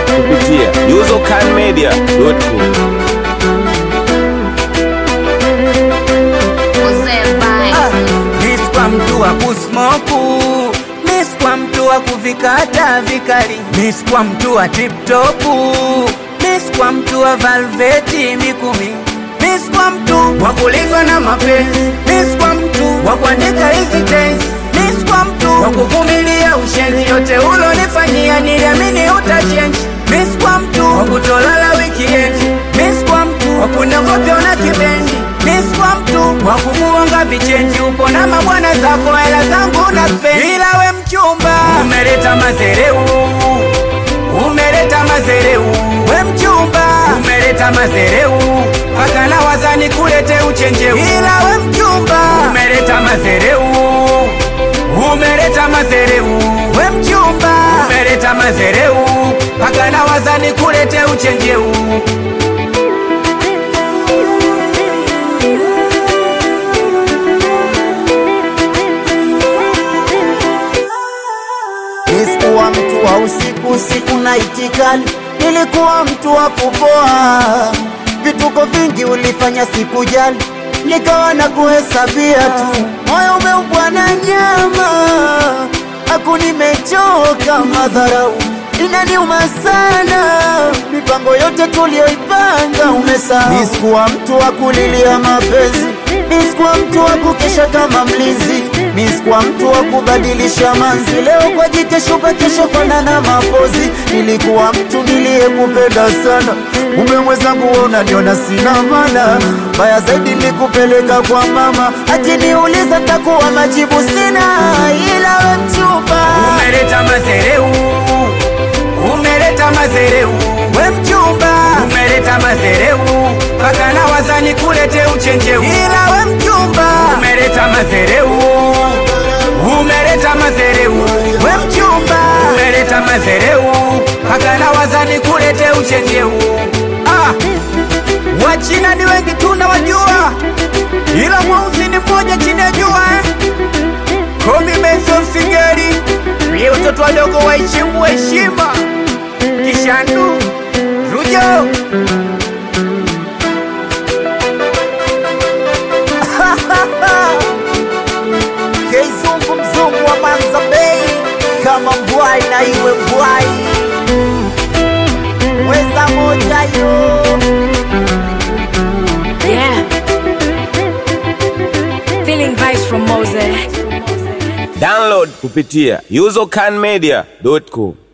kupitia usercanmedia.com. Miss kwa mtu wa kusmoku Miss kwa mtu wa kuvikata vikali Miss kwa mtu wa tiptopu Miss kwa mtu wa valveti mikumi Miss kwa mtu wa kulizwa na mapenzi Miss kwa mtu wa kuandika hizi tense Miss kwa mtu wa kuvumilia ushenzi yote ulonifanyia niliamini utachange Miss kwa mtu wa kutolala weekend Miss kwa mtu wa kunogopya na kibendi Miss kwa mtu wa kumuonga vichenji upo na mabwana zako hela zangu na spendi ila we mchumba umeleta mazereu umeleta mazereu we mchumba umeleta mazereu paka na wazani kulete uchenjeu ila we mchumba umeleta mazereu umeleta mazereu we mchumba umeleta mazereu paka na wazani kulete uchenjeu Nisikuwa mtu wa usiku usiku na itikali, nilikuwa mtu wa kupoa. Vituko vingi ulifanya sikujali, nikawa na kuhesabia tu. Moyo umeubwa na nyama, aku nimechoka madharau inaniuma sana, mipango yote tuliyoipanga umesahau. Nisikuwa mtu wa kulilia mapenzi, nisikuwa mtu wa kukesha kama mlinzi, nisikuwa mtu wa kubadilisha manzi, leo kwa jike shuka, kesho kona na mapozi. Nilikuwa mtu niliyekupenda sana, mume mwenzangu wewe unaniona sina maana. Baya zaidi nikupeleka kwa mama, akiniuliza takuwa majibu sina, ila we mchumba umeleta mazereu umeleta mazereu we mchumba umeleta mazereu paka na wazani kulete uchenjeu ila we mchumba umeleta mazereu umeleta mazereu we mchumba umeleta mazereu paka na wazani kulete uchenjeu ah. wachina ni wengi tunawajua ila mweusi ni mmoja chini ya jua eh? Komi Benson Singeri Pia watoto wadogo waheshimu heshima Kishandu Rujo Keizungu mzungu wa Manza Bay, kama mbwai na iwe mbwai, weza moja yo Yeah. Feeling vibes from Moses. Download kupitia usercanmedia.com.